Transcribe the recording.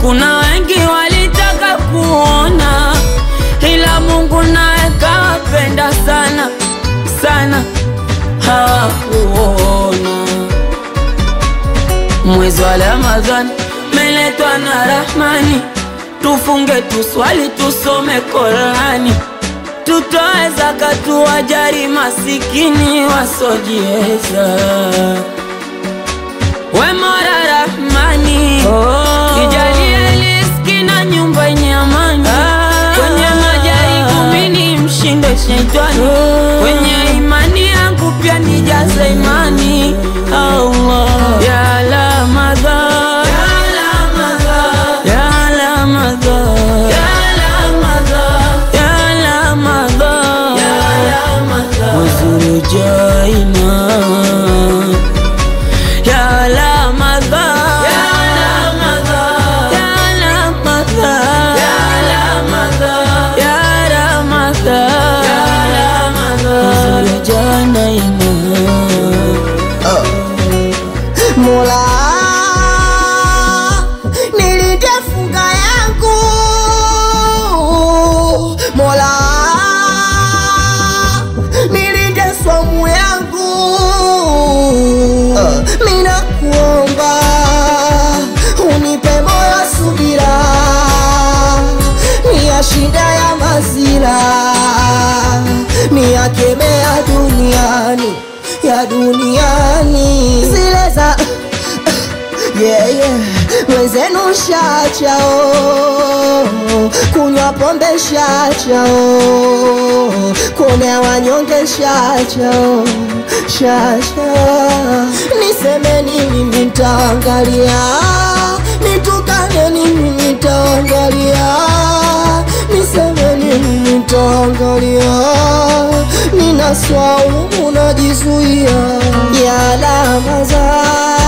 Kuna wengi walitaka kuona, ila Mungu naye kawapenda sana sana, hawakuona. Mwezi wa Ramadhani meletwa na Rahmani, tufunge, tuswali, tusome Qurani, tutoe zaka, tuwajali masikini wasojiweza. We Mola Rahmani, nijalie riziki na nyumba yenye amani, kwenye majaribu mimi mshinde shetani, kwenye imani yangu pia nijaze imani. Allah ya Ramadhan, ya Ramadhan, ya Ramadhan, ya Ramadhan, mwezi ujaina ya Ramadhan, ya Ramadhan, ya Ramadhan, mwezi ujana ina Mola, nilinde funga yangu Mola, nilinde swamu yangu Mina kuomba unipe moyo subira ni ya shida ya mazira ni ya kemea duniani ya duniani zile za yeah, yeah. Wenzenu shachao kunywa pombe shachao kuonea wanyonge shachao shachao niseme nini nitaangalia nitukane nini nitaangalia niseme nini nitaangalia nina swaumu najizuia ya Ramadhan